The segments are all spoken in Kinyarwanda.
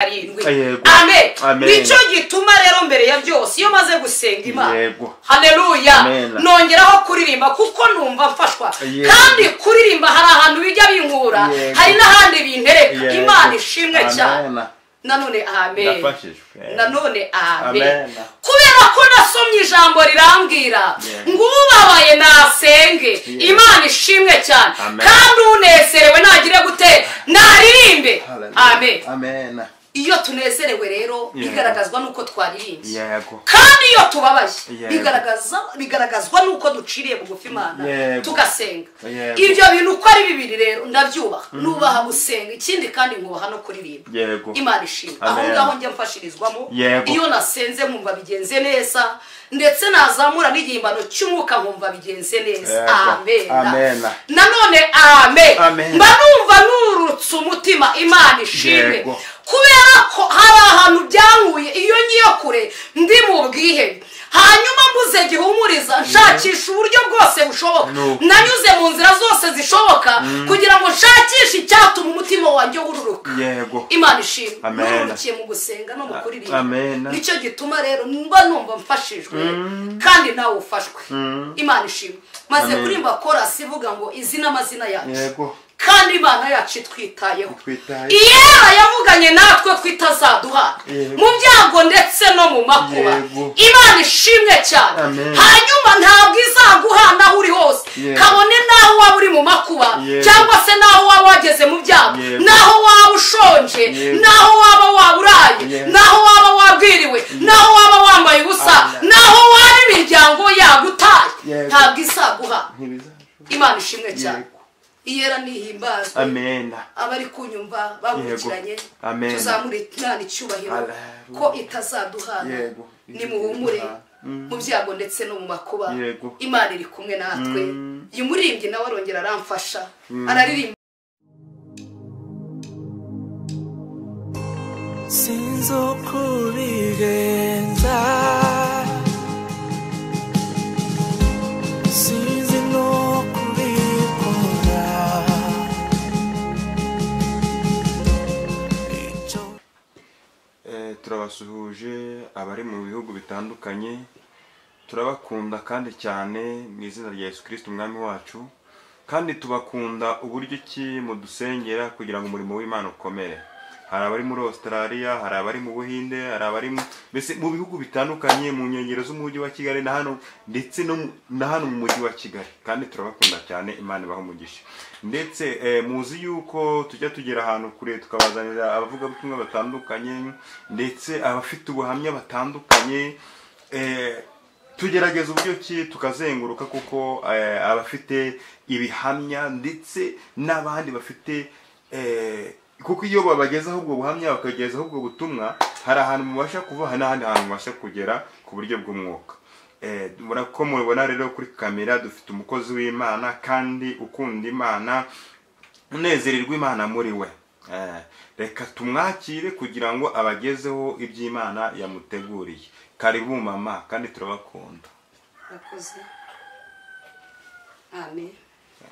karindwi Yego. amen Amen. nicyo gituma rero mbere ya byose iyo maze gusenga imana Yego. haneruya Amen. nongeraho kuririmba kuko numva mfashwa Yego. kandi kuririmba hari ahantu bijya binkura Yego. hari n'ahandi bintereka Yego. imana ishimwe cyane Amen. nanone amen ndafashijwe nanone amen Amen. kubera ko nasomye ijambo rirambwira Yego. ngo ubabaye nasenge imana ishimwe cyane Amen. kandi unezerewe nagire gute naririmbe Hallelujah. amen amen iyo tunezerewe rero Yego. bigaragazwa n'uko twaririmbye yego kandi iyo tubabaye Yego. bigaragaza bigaragazwa n'uko duciriye bugufi imana Yego. tugasenga Yego. ibyo bintu uko ari bibiri rero ndabyubaha nubaha gusenga ikindi kandi ngubaha no kuririmba yego imana ishimwe aho Amen. ngaho njya mfashirizwamo Yego. iyo nasenze nkumva bigenze neza ndetse nazamura n'igihimbano cy'umwuka nkumva bigenze neza Yego. amen Amen. nanone amen Amen. mba numva nurutse umutima imana ishimwe Yego. kubera ko hari ahantu byankuye iyo ngiyo kure ndi mu bwihebe hanyuma mbuze gihumuriza nshakisha uburyo bwose bushoboka No. nanyuze mu nzira zose zishoboka kugira ngo nshakishe icyatuma umutima wanjye wururuka yego imana ishimwe Amen. nurukiye mu gusenga no mu kuririmba Amen. nicyo gituma rero mba numva mfashijwe kandi nawe ufashwe imana ishimwe maze Amen. kuririmba korasi ivuga ngo izi n'amazina yacu yego kandi imana yacu itwitayeho twitaye iyera yavuganye natwe ko itazaduha Yego. mu byago ndetse no mu makuba Yego. imana ishimwe cyane Amen. hanyuma ntabwo izaguhana aho uri hose Yego. kabone n'aho waba uri mu makuba Yego. cyangwa se n'aho waba wageze mu byago Yego. n'aho waba ushonje Yego. n'aho waba waburaye Yego. n'aho waba wabwiriwe n'aho waba wambaye ubusa Amen. n'aho waba imiryango yagutaye Yego. ntabwo izaguhana ntibizashobora imana ishimwe cyane yego iyera nihimbazwe amen abari kunyumva bakurikiranye Yego. Amen. tuzamure Imana icyubahiro Hallelujah. ko itazaduhana Yego. nimuhumure Mm. mu byago ndetse no mu makuba Yego. imana iri kumwe natwe Mm. uyu muririmbyi nawe arongera aramfasha araririmba sinzi uko ubigenza sinzi no kubikora icyo Eh, turabasuhuje abari mu bihugu bitandukanye turabakunda kandi cyane mu izina rya yesu kirisiti umwami wacu kandi tubakunda uburyo ki mudusengera kugira ngo umurimo w'imana ukomere hari abari muri australia hari abari mu buhinde hari abari mu mbese mu bihugu bitandukanye mu nkengero z'umujyi wa kigali na hano ndetse no mu- na hano mu mujyi wa kigali kandi turabakunda cyane imana ibaha umugisha ndetse eh, muzi yuko tujya tugera ahantu kure tukabazanira abavugabutumwa batandukanye ndetse abafite ubuhamya batandukanye eh, tugerageza uburyo ki tukazenguruka kuko eh, abafite ibihamya ndetse n'abandi bafite eh, kuko iyo babagezaho ubwo buhamya bakagezaho ubwo butumwa hari ahantu mubasha kuva hari n'ahandi hantu mubasha kugera ku buryo bw'umwuka Eh, murako mubibona rero kuri kamera dufite umukozi w'imana kandi ukunda imana unezererwa imana muri we Eh, reka tumwakire kugira ngo abagezeho iby'imana yamuteguriye karibu mama kandi turabakunda murakoze amen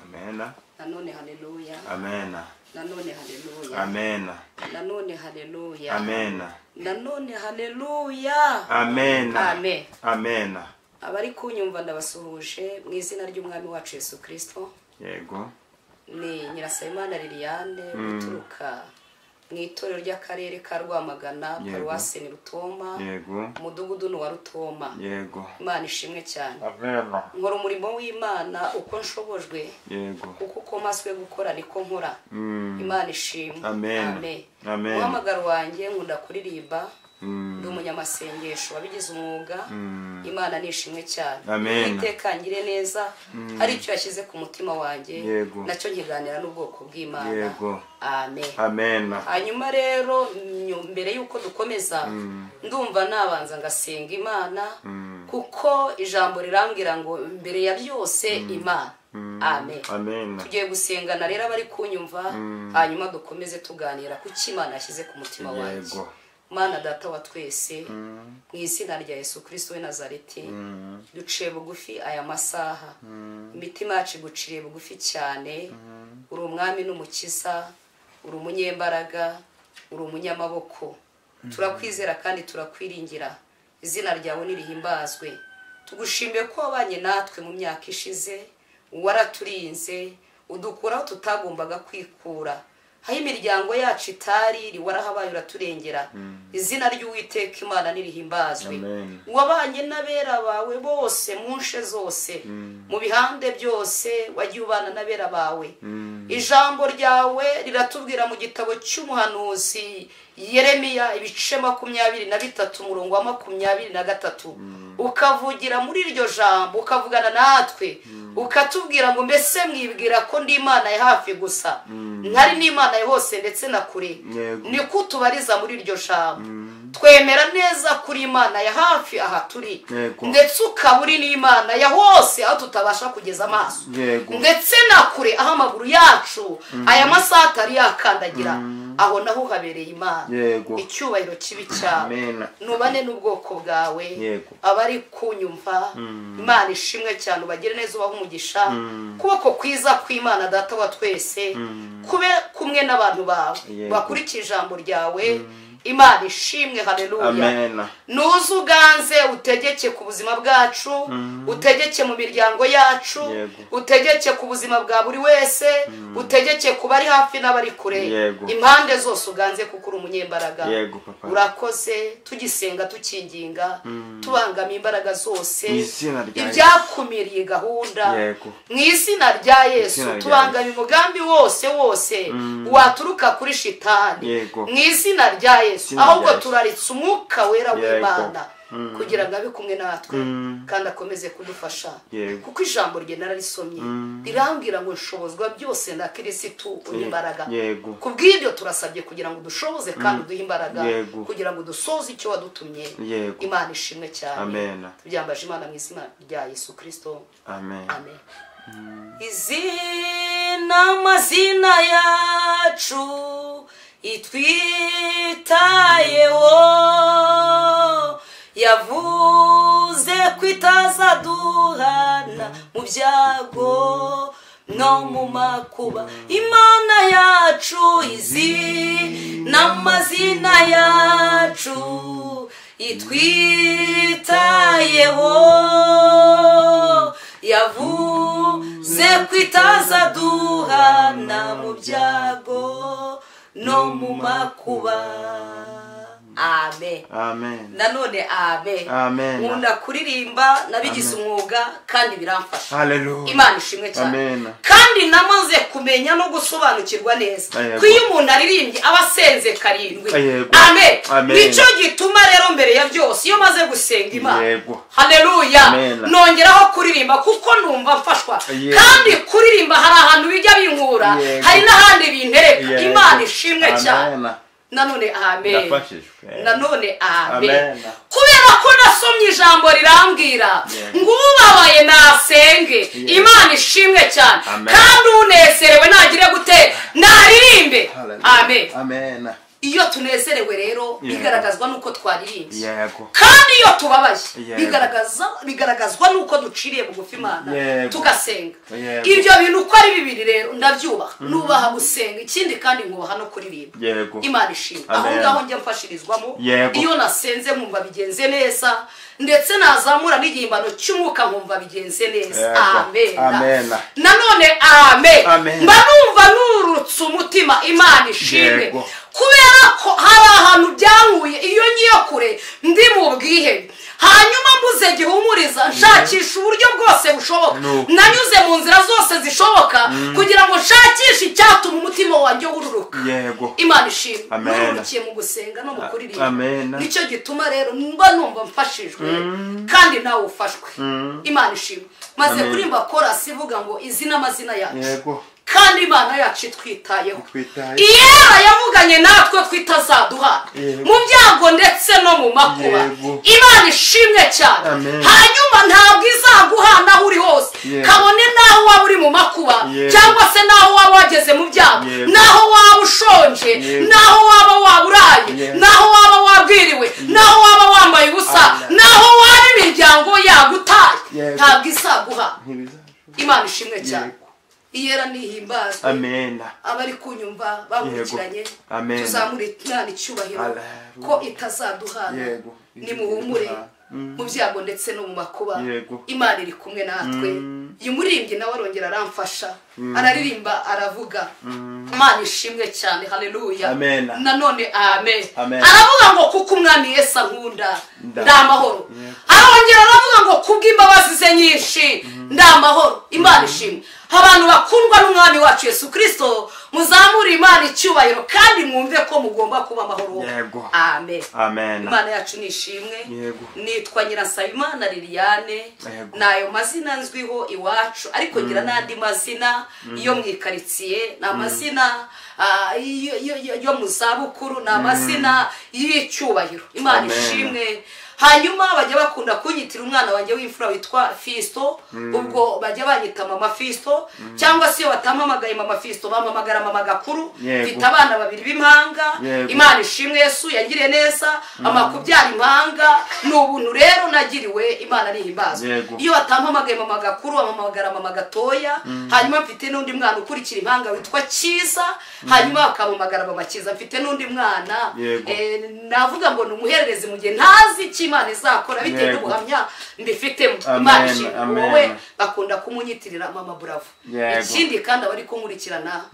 amena nanone haleluya amena nanone haleluya amena nanone haleluya amena nanone haleluya amena amen amena abari kunyumva ndabasuhuje mu izina ry'umwami wacu yesu kirisito yego ni nyirasabimana liliane uturuka mu itorero ry'akarere ka rwamagana Yego. paruwasi ni rutoma yego umudugudu ni uwa rutoma yego imana ishimwe cyane amena nkora umurimo w'imana uko nshobojwe yego kuko uko maswe gukora niko nkora Mm. imana ishimwe Amen. Amen. umuhamagaro wanjye nkunda kuririmba Mm. ndi umunyamasengesho wabigize umwuga Mm. imana ni ishimwe cyane Amen. itekangire neza hari icyo yashyize ku mutima wanjye Yego. nacyo nkiganira n'ubwoko bw'imana Yego. amen amena hanyuma rero nyu- mbere y'uko dukomeza ndumva nabanza ngasenga imana kuko ijambo rirambwira ngo mbere ya byose imana amen amena tugiye gusengana rero abari kunyumva hanyuma dukomeze tuganira kuki imana yashyize ku mutima wanjye Yego. mana data wa twese mu izina rya yesu kirisito we nazareti duciye bugufi aya masaha imitima yacu iguciriye bugufi cyane uri umwami n'umukiza uri umunyembaraga uri umunyamaboko turakwizera kandi turakwiringira izina ryawe ntirihimbazwe tugushimiye ko wabanye natwe mu myaka ishize waraturinze udukuraho tutagombaga kwikura aho imiryango yacu itari iri warahabaye uraturengera izina ry'uwiteka imana ntirihimbazwe Amen. wabanye n'abera bawe bose mu nshe zose mu bihande byose wagiye ubana n'abera bawe ijambo ryawe riratubwira mu gitabo cy'umuhanuzi yeremiya ibice makumyabiri na bitatu umurongo wa makumyabiri na gatatu ukavugira muri iryo jambo ukavugana natwe ukatubwira ngo mbese mwibwira ko ndi imana ya hafi gusa ntari n'imana ya hose ndetse na kure Yego. ni ko utubariza muri iryo jambo twemera neza kuri imana ya hafi aha turi Yego. ndetse ukaba uri n'imana ya hose aho tutabasha kugeza amaso Yego. ndetse na kure aho amaguru yacu aya masaha atari yakandagira aho naho uhabereye imana Yego. icyubahiro kibi cyawe Amen. nubane n'ubwoko bwawe Yego. abari kunyumva imana ishimwe cyane ubagire neza ubaha umugisha kuboko kwiza kw'imana data wa twese kube kumwe n'abantu bawe Yego. bakurikije ijambo ryawe imana ishimwe haleluya amen nuze uganze utegeke ku buzima bwacu utegeke mu miryango yacu Yego. utegeke ku buzima bwa buri wese utegeke ku bari hafi n'abari kure Yego. impande zose uganze kuko uri umunyembaraga Yego, papa. urakoze tugisenga tukinginga tubangama imbaraga zose Mu izina rya Yesu. ibyakumiriye gahunda Yego. mu izina rya yesu Izina rya tubangama umugambi wose wose waturuka kuri shitani Yego. mu izina rya yesu Izina rya ahubwo Yesu. turaritse umwuka wera Yego. w'imana kugira ngo abe kumwe natwe Mm. kandi akomeze kudufasha Yego. kuko ijambo rye nararisomye rirambwira ngo nshobozwa byose na kirisitu uha imbaraga Yego. ku bw'ibyo turasabye kugira ngo udushoboze kandi uduhe imbaraga Yego. kugira ngo dusoze icyo wadutumye Yego. imana ishimwe cyane Amen. tubyambaje imana mu izina rya yesu kirisito amen Amen. izina amazina yacu itwitayeho yavuze ko itazaduhana mu byago no mu makuba imana yacu izina amazina yacu itwitayeho yavuze ko itazaduhana mu byago no mu makuba amen amen nanone amen Amen. nkunda kuririmba nabigize umwuga kandi biramfasha hallelujah imana ishimwe cyane Amen. kandi namaze kumenya no gusobanukirwa neza Yego. ko iyo umuntu aririmbye aba asenze karindwi Yego. amen Amen. nicyo gituma rero mbere ya byose iyo maze gusenga imana Yego. haleluya Amen. nongeraho kuririmba kuko numva mfashwa Yego. kandi kuririmba hari ahantu bijya binkura Yego. hari n'ahandi bintereka Yego. imana ishimwe cyane Amen. nanone amen Ndafashijwe. nanone amen Amen. kubera ko nasomye ijambo rirambwira Yego. ngo ubabaye nasenge imana ishimwe cyane Amen. kandi unezerewe nagire gute naririmbe Hallelujah. amen amen iyo tunezerewe rero Yego. bigaragazwa n'uko twaririmbye yego kandi iyo tubabaye Yego. bigaragaza bigaragazwa n'uko duciriye bugufi imana Yego. tugasenga Yego. ibyo bintu uko ari bibiri rero ndabyubaha nubaha gusenga ikindi kandi ngubaha no kuririmba yego imana ishimwe aho Amen. ngaho njya mfashirizwamo Yego. iyo nasenze nkumva bigenze neza ndetse nazamura n'igihimbano cy'umwuka nkumva bigenze neza Yego. amen Amen. nanone amen Amen. mba numva nurutse umutima imana ishimwe Yego. kubera ko hari ahantu byankuye iyo ngiye kure ndi mu bwihebe hanyuma mbuze gihumuriza nshakisha uburyo bwose bushoboka No. nanyuze mu nzira zose zishoboka kugira ngo nshakishe icyatuma umutima wanjye wururuka yego imana ishimwe Amen. nururukiye mu gusenga no mu kuririmba Amen. nicyo gituma rero mba numva mfashijwe kandi nawe ufashwe imana ishimwe maze Amen. kuririmba korasi ivuga ngo izina amazina yacu yego kandi imana yacu itwitayeho Itwitayeho. iyera yavuganye natwe ko itazaduha Yego. mu byago ndetse no mu makuba Yego. imana ishimwe cyane Amen. hanyuma ntabwo izaguhana aho uri hose Yego. kabone n'aho waba uri mu makuba Yego. cyangwa se n'aho waba wageze mu byago Yego. n'aho waba ushonje Yego. n'aho waba waburaye Yego. n'aho waba wabwiriwe n'aho waba wambaye ubusa Amen. n'aho waba imiryango yagutaye Yego. ntabwo izaguha ntibizaje imana ishimwe cyane Yego. iyera nihimbazwe amena abari kunyumva bakurikiranye Amen. tuzamure imana icyubahiro Hallelujah. ko itazaduhana Yego. nimuhumure Izaduhana. mu byago ndetse no mu makuba Yego. imana iri kumwe natwe uyu muririmbyi nawe arongera aramfasha araririmba aravuga imana ishimwe cyane haleluya Amen. nanone amen Amen. aravuga ngo kuko umwami yesu ankunda Nda- ndi amahoro Yego. arongera aravuga ngo kubw'imbabazi ze nyinshi ndi amahoro imana ishimwe abantu bakundwa n'umwami wacu yesu kirisito muzamure imana icyubahiro kandi mwumve ko mugomba kuba amahoro Yego. amen amena imana yacu ni ishimwe Yego. nitwa nyirasabimana liliane Yego. nayo mazina nzwiho iwacu ariko ngira n'andi mazina yo mu ikaritsiye ni amazina ah, yo- yo- yo- yo mu zabukuru ni amazina y'icyubahiro imana Amen. ishimwe hanyuma bajya bakunda kunyitira umwana wanjye w'imfura witwa fisto ubwo bajya banyita mama fisto cyangwa se iyo batampamagaye mama fisto bampamagara mama gakuru Yego. mfite abana babiri b'impanga imana Yego. imana ishimwe yesu yangiriye neza amakubyara impanga ni ubuntu rero nagiriwe imana nihimbazwa Yego. iyo batampamagaye mama gakuru ampamagara mama gatoya hanyuma mfite n'undi mwana ukurikira impanga witwa cyiza hanyuma bakampamagara mama cyiza mfite n'undi mwana Yego. eh, navuga ngo ni umuhererezi mu gihe ntazi icyo imana izakora bitewe Yego. n'ubuhamya mbifitemo Amen, imana ishimwe amen. wowe bakunda kumunyitirira mama bravo Yego. ikindi kandi abari kunkurikirana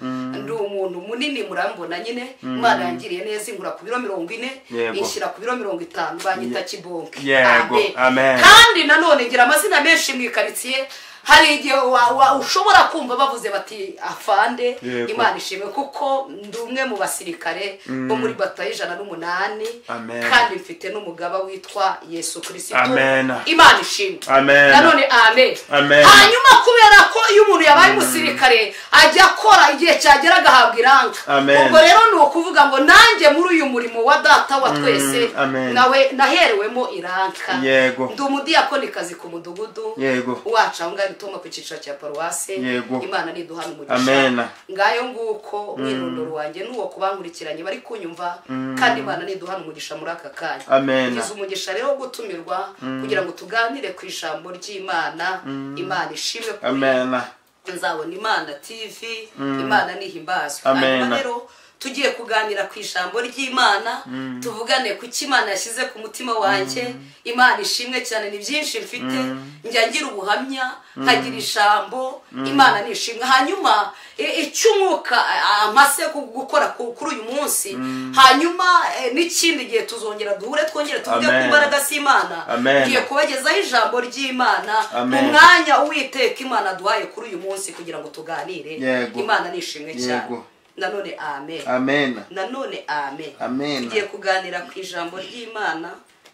ndi umuntu munini murambona nyine imana yangiriye neza ingura ku biro mirongo ine Yego. inshyira ku biro mirongo itanu banyita kibonke Yego, amen. kandi nanone ngira amazina menshi mu ikaritsiye hari igihe wa- wa- ushobora kumva bavuze bati afande Yego. imana ishimwe kuko ndi umwe mu basirikare bo muri batayo ijana n'umunani Amen. kandi mfite n'umugaba witwa yesu kirisito Amen. imana ishimwe Amen. nanone amen Amen. hanyuma kubera ko iyo umuntu yabaye umusirikare ajya akora igihe cyagera agahabwa iranga Amen. ubwo rero ni ukuvuga ngo nanjye muri uyu murimo wa data wa twese amen. nawe naherewemo iranka Yego. ndi umudiyakonikazi ku mudugudu Yego. wacu aho ngaho ituma ku cyiciro cya paruwase Yego. imana niduhana Amen. umugisha ngayo nguko umwirondoro wanjye n'uwo ku bankurikiranye bari kunyumva kandi imana niduhana umugisha muri aka kanya Amen. Ngize umugisha rero wo gutumirwa kugira ngo tuganire ku ijambo ry'imana imana ishimwe kuri amena nzabona imana tv imana nihimbazwe Amen. hanyuma rero tugiye kuganira ku ijambo ry'imana tuvugane ku cyo imana yashyize ku mutima wanjye imana ishimwe cyane ni byinshi mfite njya ngira ubuhamya nkagira ijambo imana ni ishimwe hanyuma e- icyo umwuka a- a- mpase gu- gukora ku- kuri uyu munsi hanyuma e, n'ikindi gihe tuzongera duhure twongere tuvuge ku Amen. mbaraga z'imana Amen. ngiye kubagezaho ijambo ry'imana mu Amen. mwanya uwiteka imana aduhaye kuri uyu munsi kugira ngo tuganire Yego. imana ni ishimwe cyane Yego. nanone amen amena nanone amen Amen. tugiye kuganira ku ijambo ry'imana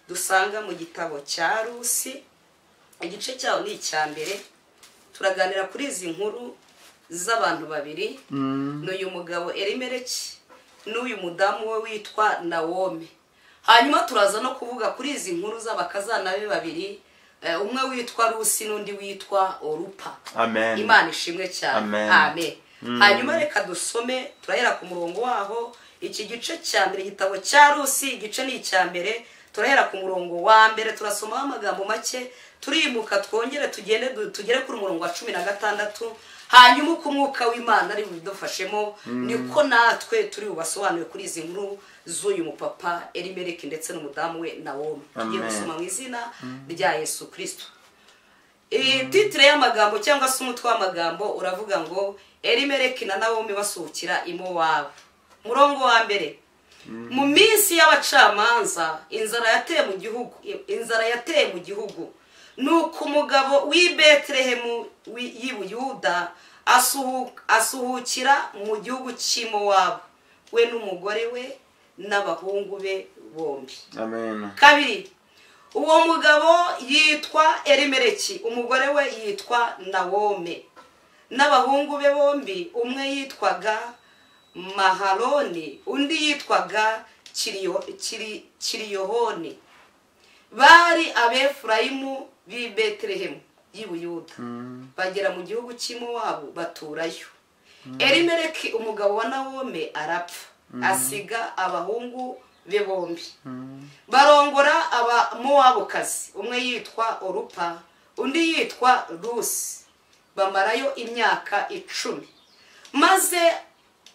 dusanga mu gitabo cya rusi igice cyaho ni icya mbere turaganira kuri izi nkuru z'abantu babiri ni uyu mugabo erimereki n'uyu mudamu we witwa nawome hanyuma turaza no kuvuga kuri izi nkuru z'abakazana be babiri eh, umwe witwa rusi n'undi witwa orupa Amen. imana ishimwe cyane Amen. amen hanyuma reka dusome turahera ku murongo waho iki gice cya mbere igitabo cya rusi igice ni icya mbere turahera ku murongo wa mbere turasomaho amagambo make turimuka twongere tugende du- tugere kuri umurongo wa cumi na gatandatu hanyuma uko umwuka w'imana ari bubidufashemo niko natwe turi bubasobanure kuri izi nkuru z'uyu mupapa erimeriki ndetse n'umudamu we nawomi tugiye Amen. gusoma mu izina rya yesu kirisito iyi titire y'amagambo cyangwa se umutwe w'amagambo uravuga ngo erimereki na nawomi basuhukira imowawe murongo wa mbere mu minsi y'abacamanza inzara yateye mu gihugu inzara yateye mu gihugu nuko umugabo w'i betelehemu w'i- y'i buyuda asuhu- asuhukira mu gihugu cy'imowabu we n'umugore we n'abahungu be bombi amena kabiri uwo mugabo yitwa erimereki umugore we yitwa nawome n'abahungu be bombi umwe yitwaga maharoni undi yitwaga Kiriyo- Kiri- kiriyohoni bari abefurayimu b'i betelehemu y'i buyuda bagera mu gihugu cy'imowabu baturayo erimereki umugabo wa nawome arapfa asiga abahungu be bombi barongora abamowabukazi umwe yitwa orupa undi yitwa rusi bamarayo imyaka icumi maze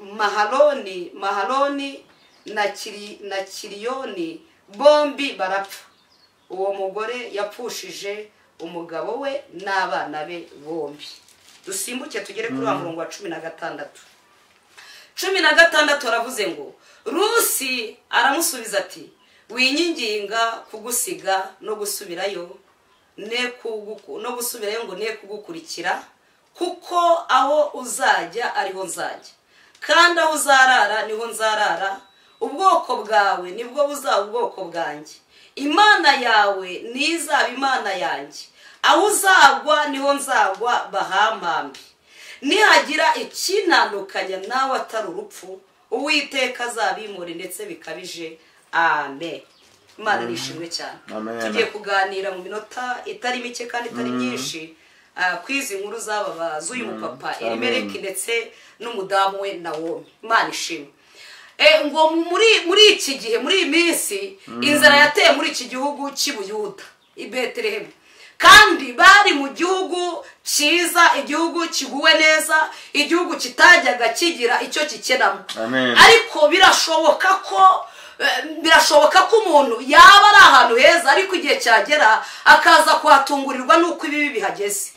maharoni maharoni na kiri na kiriyoni bombi barapfa uwo mugore yapfushije umugabo we n'abana be bombi dusimbuke tugere kuri wa murongo wa cumi na gatandatu cumi na gatandatu aravuze ngo rusi aramusubiza ati winyinginga kugusiga no gusubirayo ne kuguku- no gusubirayo ngo ne kugukurikira kuko aho uzajya ariho nzajya kandi aho uzarara niho nzarara ubwoko bwawe nibwo buzaba ubwoko bwanjye imana yawe nizaba imana yanjye aho uzagwa niho nzagwa bahampambi nihagira ikinanukanya nawe atari urupfu uwiteka azabimure ndetse bikabije amen imana nishimwe cyane Amen. tugiye kuganira mu minota itari mike kandi itari myinshi ah, ku izi nkuru z'aba ba- z'uyu mupapa Amen. erimereki ndetse n'umudamu we nawomi imana ishimwe E, ngo muri muri iki gihe muri iyi minsi inzara yateye muri iki gihugu cy'i buyuda i betelehemu kandi bari mu gihugu cyiza igihugu kiguwe neza igihugu kitajyaga kigira icyo kikenamo Amen. ariko birashoboka ko eh, birashoboka ko umuntu yaba ari ahantu heza ariko igihe cyagera akaza kuhatungurirwa n'uko ibibi bihageze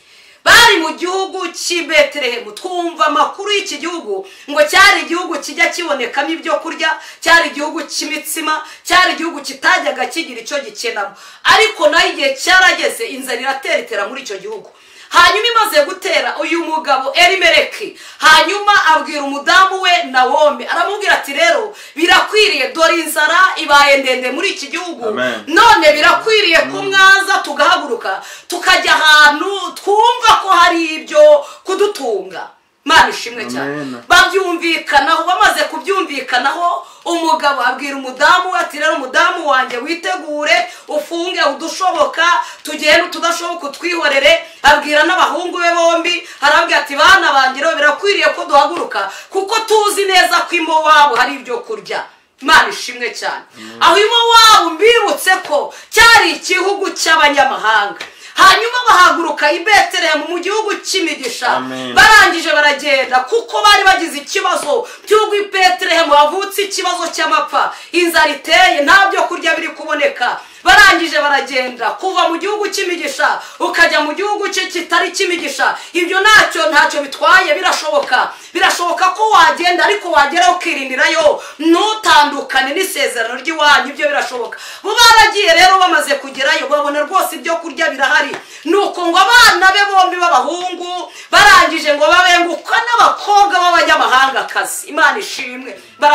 bari mu gihugu cy'i betelehemu twumva amakuru y'iki gihugu ngo cyari igihugu kijya kibonekamo ibyo kurya cyari igihugu cy'imitsima cyari igihugu kitajyaga kigira icyo gikenamo ariko nayo igihe cyarageze inzara iratera itera muri icyo gihugu hanyuma imaze gutera uyu mugabo erimereki hanyuma abwira umudamu we nawome aramubwira ati rero birakwiriye dore inzara ibaye ndende muri iki gihugu Amen. none birakwiriye ko mwaza tugahaguruka tukajya ahantu twumva ko hari ibyo kudutunga mana ishimwe cyane Amen. babyumvikanaho bamaze kubyumvikanaho umugabo abwira umudamu we ati rero umudamu wanjye witegure ufunge udushoboka tugende utudashoboka utwihorere abwira n'abahungu be bombi arabwira ati bana banjye rero birakwiriye ko duhaguruka kuko tuzi neza ko iwabo hari ibyo kurya imana ishimwe cyane aho iwabo mbibutse ko cyari igihugu cy'abanyamahanga hanyuma bahaguruka i betelehemu mu gihugu cy'imigisha Amen. barangije baragenda kuko bari bagize ikibazo cy'ubwo i betelehemu havutse ikibazo cy'amapfa inzara iteye nta byo kurya biri kuboneka barangije baragenda kuva mu gihugu cy'imigisha ukajya mu gihugu cye kitari cy'imigisha ibyo ntacyo ntacyo bitwaye birashoboka birashoboka ko wagenda ariko wagera ukirindirayo ntutandukane n'isezerano ry'iwanyu ibyo birashoboka bo baragiye rero bamaze kugerayo babona rwose ibyo kurya birahari ni uko ngo abana be bombi b'abahungu barangije ngo babengukwa n'abakobwa b'abanyamahangakazi imana ishimwe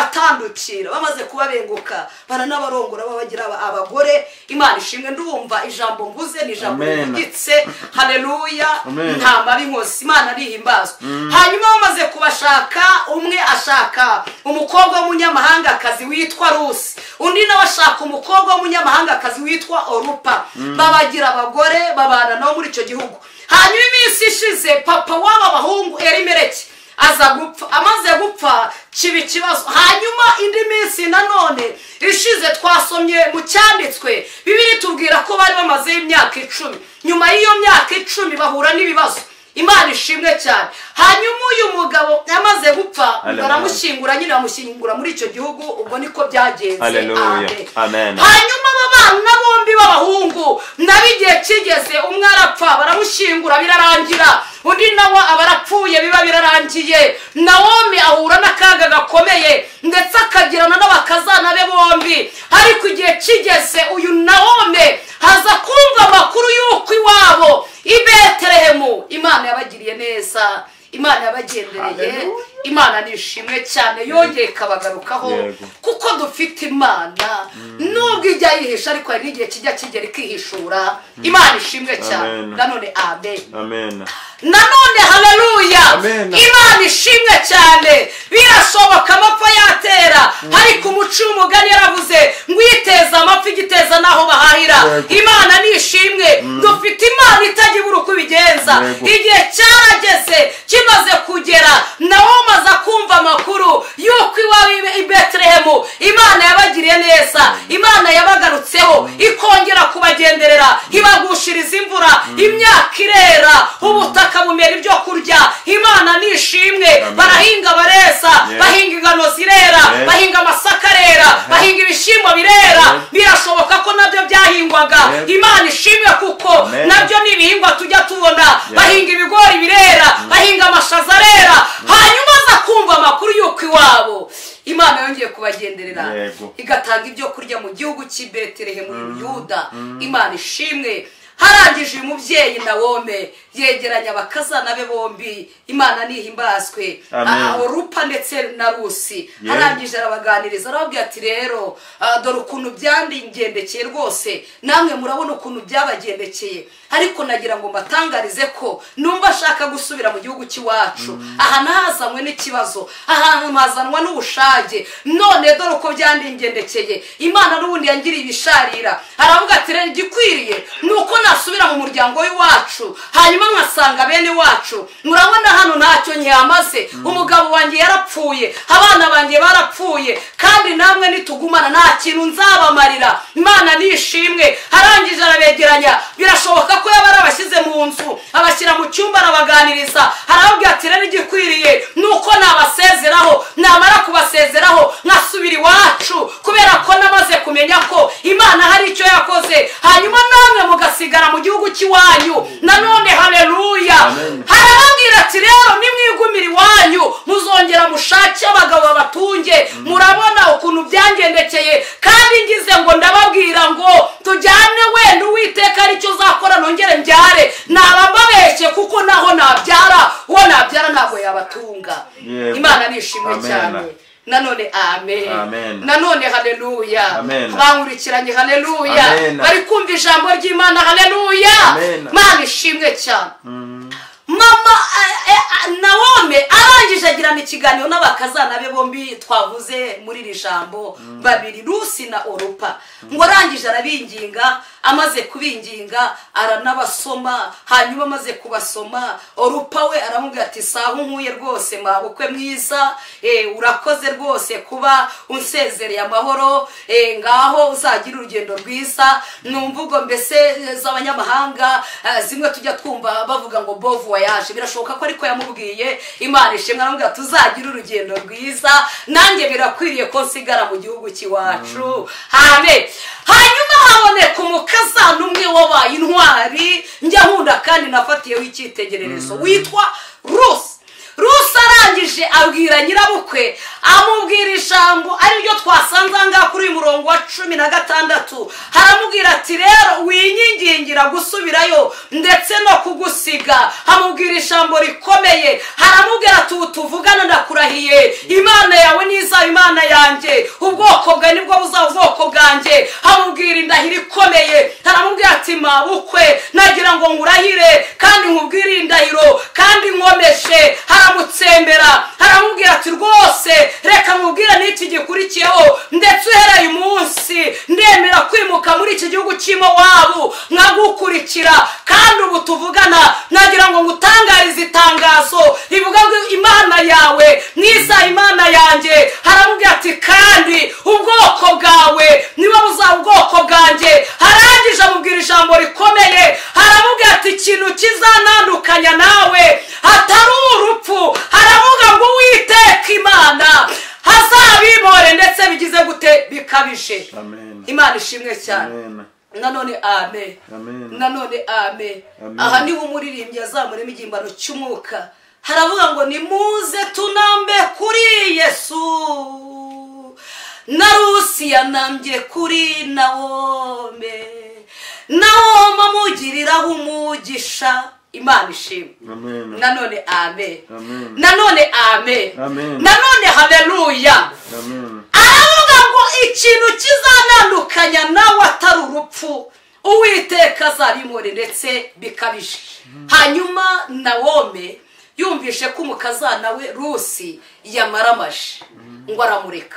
baratandukira bamaze kubabenguka baranabarongora babagira aba- abagore imana ishimwe ndumva ijambo mvuze ni ijambo Amen. rivugitse haleluya Amen. nta mabi nkose imana arihimbazwa hanyuma bamaze kubashaka umwe ashaka umukobwa w'umunyamahangakazi witwa rusi undi nawe ashaka umukobwa w'umunyamahangakazi witwa orupa babagira abagore babana nabo muri icyo gihugu hanyuma iminsi ishize papa w'aba bahungu erimereki aza gupfa amaze gupfa kiba ikibazo hanyuma indi minsi nanone ishize twasomye mu cyanditswe bibiri tubwira ko bari bamazeho imyaka icumi nyuma y'iyo myaka icumi bahura n'ibibazo imana ishimwe cyane hanyuma uyu mugabo amaze gupfa Hallelujah. baramushyingura nyine bamushyingura muri icyo gihugu ubwo niko byagenze Hallelujah. Amen. hanyuma aba bana bombi b'abahungu nabo igihe kigeze umwe arapfa baramushyingura birarangira undi nawe aba arapfuye biba birarangiye nawomi ahura n'akaga gakomeye ndetse akagirana n'abakazana be bombi ariko igihe kigeze uyu nawome haza kumva amakuru y'uko iwabo i betelehemu imana yabagiriye neza imana yabagendereye Hallelujah. imana nishimwe cyane yongeye ikabagarukaho Yego. kuko dufite imana nubwo ijya yihisha ariko hari n'igihe kijya kigera ikihishura imana ishimwe cyane Amen. nanone amen amen nanone haleluya Amen. imana ishimwe cyane birashoboka amapfa yatera ariko umuco w'umugani yaravuze ngo uyiteza amapfa igiteza n'aho bahahira Yego. imana ni ishimwe dufite imana itajya ibura uko ibigenza Yego. igihe cyarageze kimaze kugera nawe umaze kumva amakuru y'uko iwawe i- i betelehemu imana yabagiriye neza imana yabagarutseho ikongera kubagenderera ibagushiriza imvura imvura imyaka irera ubutaka bumera ibyo kurya imana nishimwe Amen. barahinga baresa Yes. bahinga ingano zirera Yes. bahinga amasaka arera bahinga ibishyimbo birera Yes. birashoboka ko nabyo byahingwaga Yes. imana ishimwe kuko Amen. nabyo ni ibihingwa tujya tubona bahinga ibigori birera bahinga amashaza arera hanyuma aza kumva amakuru y'uko iwabo imana yongeye kubagenderera Yego. igatanga ibyo kurya mu gihugu cy'i betelehemu yuda imana ishimwe harangije uyu mubyeyi nawome yegeranya abakazana be bombi imana nihimbazwe Amen. aho rupa ndetse na rusi Yes. arangije arabaganiriza arababwira ati rero ah, dore ukuntu byandigendekeye rwose namwe murabona ukuntu byabagendekeye ariko nagira ngo mbatangarize ko numva ashaka gusubira mu gihugu cy'iwacu aha ntahazanywe n'ikibazo ahantu hazanwa n'ubushage none dore uko byandingendekeye imana n'ubundi yangiriye ibisharira aravuga ati rero igikwiriye ni uko nasubira mu muryango w'iwacu hanyuma nkasanga bene iwacu murabona hano ntacyo nyamaze umugabo wanjye yarapfuye abana banjye barapfuye kandi namwe nitugumana nta kintu nzabamarira imana nishimwe arangije arabegeranya birashoboka ko yaba arabashyize mu nzu abashyira mu cyumba arabaganiriza arababwira ati rero igikwiriye ni uko nabasezeraho namara kubasezeraho nkasubira iwacu kubera ko namaze kumenya ko imana hari icyo yakoze hanyuma namwe mugasigara mu gihugu cy'iwanyu nanone haleluya Amen. harababwira ati rero nimwigumira iwanyu muzongera mushake abagabo babatunge murabona ukuntu byangendekeye kandi ngize ngo ndababwira ngo tujyane wenda uwiteka aricyo uzakora nongere mbyare naba mbabeshye kuko naho nabyara uwo nabyara ntabwo yabatunga Yego. imana nishimwe Amen. cyane nanone amen, Amen. nanone haleluya Amen. bankurikiranye haleluya Amen. bari kumva ijambo ry'imana haleluya Amen. mana ishimwe cyane mama eh, eh, nawome arangije agirana ikiganiro n'abakazana be bombi twavuze muri iri jambo babiri rusi na orupa ngo arangije arabinginga amaze kubinginga aranabasoma hanyuma amaze kubasoma orupa we aramubwira ati saha nkuye rwose mabukwe mwiza eh, urakoze rwose kuba unsezereye amahoro eh, ngaho uzagira urugendo rwiza ni umvugo mbese eh, z'abanyamahanga eh, zimwe tujya twumva bavuga ngo bovu wayaje birashoboka ko ariko yamubwiye imana ishimwe aramubwira tuzagira urugendo rwiza nanjye birakwiriye ko nsigara mu gihugu cy'iwacu amen hanyuma haboneka umukazana umwe wabaye intwari njya nkunda kandi nafatiyeho icyitegererezo witwa rusi rusi arangije abwira nyirabukwe amubwira ijambo ariryo twasanze aha ngaha kuri uyu murongo wa cumi na gatandatu haramubwira ati rero winyigingira gusubirayo ndetse no kugusiga amubwira ijambo rikomeye haramubwira ati ubu tuvugana ndakurahiye imana yawe ni izaba imana yanjye ubwoko bwawe nibwo buzaba ubwoko bwanjye amubwira indahiro ikomeye haramubwira ati mabukwe nagira ngo ngurahire kandi nkubwire indahiro kandi nkomeshe haramutsembera haramubwira ati rwose reka nkubwire n'iki gikurikiyeho ndetse uhereye umunsi ndemera kwimuka muri iki gihugu cy'imo wabo nkagukurikira kandi ubu tuvugana nagira ngo ngutangarize itangazo rivuga ngo imana yawe niza imana yanjye haramubwira ati kandi ubwoko bwawe niba buzaba ubwoko bwanjye harangije amubwira ijambo rikomeye haramubwira ati ikintu kizanandukanya nawe hatari urupfu haravuga ngo uwiteka imana hazabimore ndetse bigize gute bikabije amen imana ishimwe cyane amen nanone amen Amen. nanone amen Amen. aha niho umuririmbyi yazamuramo igimbano cy'umwuka haravuga ngo nimuze tunambe kuri yesu na rusi yanambye kuri nawome nawome amugiriraho umugisha imana ishimwe amen nanone amen Amen. nanone amen Amen. nanone haleluya amen aravuga ngo ikintu kizanandukanya nawe atari urupfu uwiteka azarimure ndetse bikabije hanyuma nawome yumvishe ko umukazana we rusi yamaramaje ngo aramureka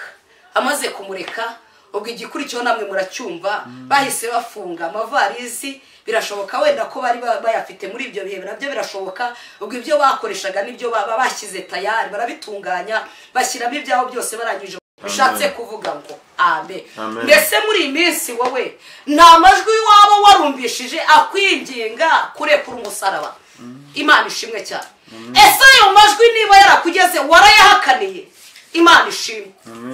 amaze kumureka ubwo igikurikiyeho namwe muracyumva bahise bafunga amavarizi birashoboka wenda ko bari ba- bayafite muri ibyo bihe nabyo birashoboka ubwo ibyo bakoreshaga n'ibyo baba bashyize tayari barabitunganya bashyiramo ibyabo byose barangije bishatse kuvuga ngo amen Amen. mbese muri iyi minsi wowe nta majwi waba warumvishije akwinginga kurekura umusaraba imana ishimwe cyane ese ayo majwi niba yarakugeze warayahakaniye imana ishimwe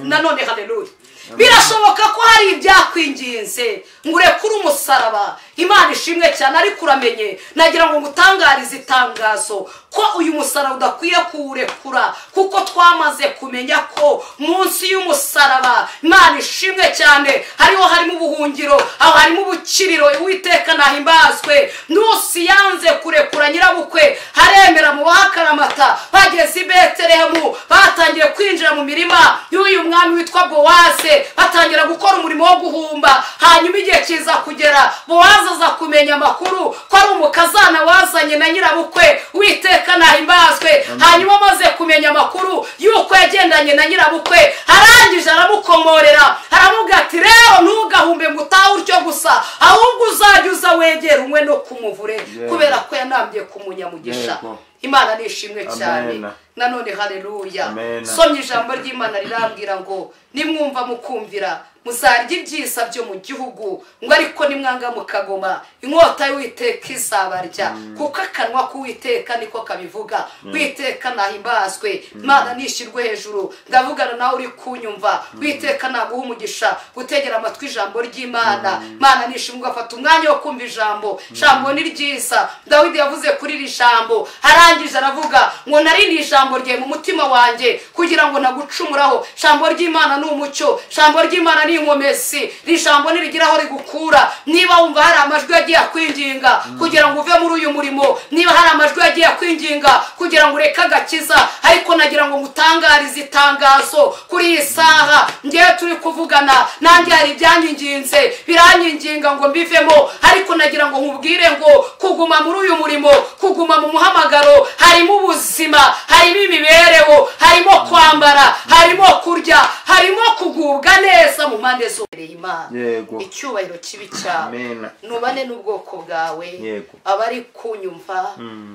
nanone haleluya birashoboka ko hari ibyakwinginze ngo urekure umusaraba imana ishimwe cyane ariko uramenye nagira ngo ngutangarize itangazo ko uyu musaraba udakwiye kuwurekura kuko twamaze kumenya ko munsi y'umusaraba imana ishimwe cyane hariho harimo ubuhungiro aho harimo ubukiriro uwiteka nahimbazwe nusi yanze kurekura nyirabukwe haremera mu bahakaramata bageze i betelehemu batangiye kwinjira mu mirima y'uyu mwami witwa bowaze batangira gukora umurimo wo guhumba hanyuma igihe kiza kugera bowaze aza kumenya amakuru ko ari umukazana wazanye na nyirabukwe witeka nahimbazwe hanyuma amaze kumenya amakuru y'uko yagendanye na nyirabukwe arangije aramukomorera aramubwira ati rero ntugahumbe ngo utahe utyo gusa ahubwo uzajya uza wegera umwe no kumuvure kubera ko yanambye kumunyamugisha Yego. imana ni ishimwe cyane Amen. nanone haleluya Amen. nsomye ijambo ry'imana rirambwira ngo nimwumva mukumvira muzarya ibyisa byo mu gihugu ngo ariko nimwanga mukagoma inkota y'uwiteka izabarya kuko akanwa k'uwiteka niko kabivuga witeka nahimbazwe imana nishyirwe hejuru ndavugana nawe uri kunyumva witeka naguha umugisha gutegera amatwi ijambo ry'imana imana nishimwe ugafata umwanya wo kumva ijambo ijambo ni ryiza dawidi yavuze kuri iri jambo arangije aravuga ngo nari ni ijambo rye mu mutima wanjye kugira ngo nagucumuraho ijambo ry'imana ni umucyo ijambo ry'imana ni inkomesi iri jambo nirigira aho rigukura niba wumva hari amajwi yagiye akwinginga kugira ngo uve muri uyu murimo niba hari amajwi yagiye akwinginga kugira ngo ureke agakiza ariko nagira ngo ngutangarize itangazo kuri iyi saha ngewe turi kuvugana nanjye hari ibyanyiginze biranyiginga ngo mbivemo ariko nagira ngo nkubwire ngo kuguma muri uyu murimo kuguma mu muhamagaro harimo ubuzima harimo imibereho harimo kwambara harimo kurya harimo kugubwa neza mu mpande zose imana yego icyubahiro kibi cyawe Amen. nubane n'ubwoko bwawe Yego. abari kunyumva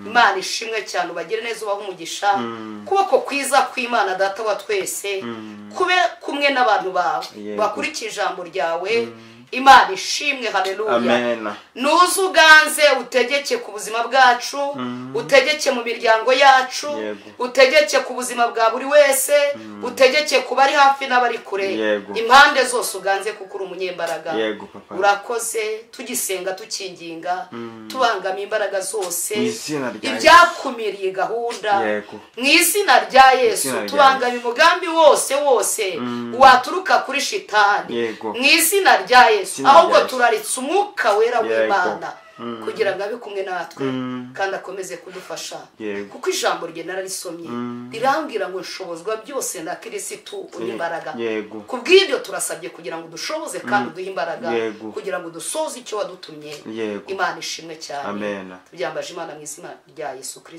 imana ishimwe cyane ubagire neza ubaha umugisha kuboko kwiza kw'imana data wa twese kube kumwe n'abantu bawe Yego. bakurikije ijambo ryawe imana ishimwe haleluya amen nuze uganze utegeke ku buzima bwacu utegeke mu miryango yacu Yego. utegeke ku buzima bwa buri wese utegeke ku bari hafi n'abari kure Yego. impande zose uganze kuko uri umunyembaraga Yego, papa. urakoze tugisenga tukinginga tubangamiye imbaraga zose Mu izina rya ibyakumiriye gahunda Yego. mu izina rya yesu izina rya tubangamiye umugambi wose wose waturuka kuri shitani Yego. mu izina rya yesu Izina ahubwo rya Yesu. turaritse umwuka wera Yego. w'imana kugira ngo abe kumwe natwe Mm. kandi akomeze kudufasha Yego. kuko ijambo rye nararisomye rirambwira ngo nshobozwa byose na kirisitu uny'imbaraga Yego. ku bw'ibyo turasabye kugira ngo dushoboze kandi uduhe imbaraga Yego. kugira ngo dusoze icyo wadutumye Yego. imana ishimwe cyane Amen. tubyambaje imana mu izina rya yesu kirisito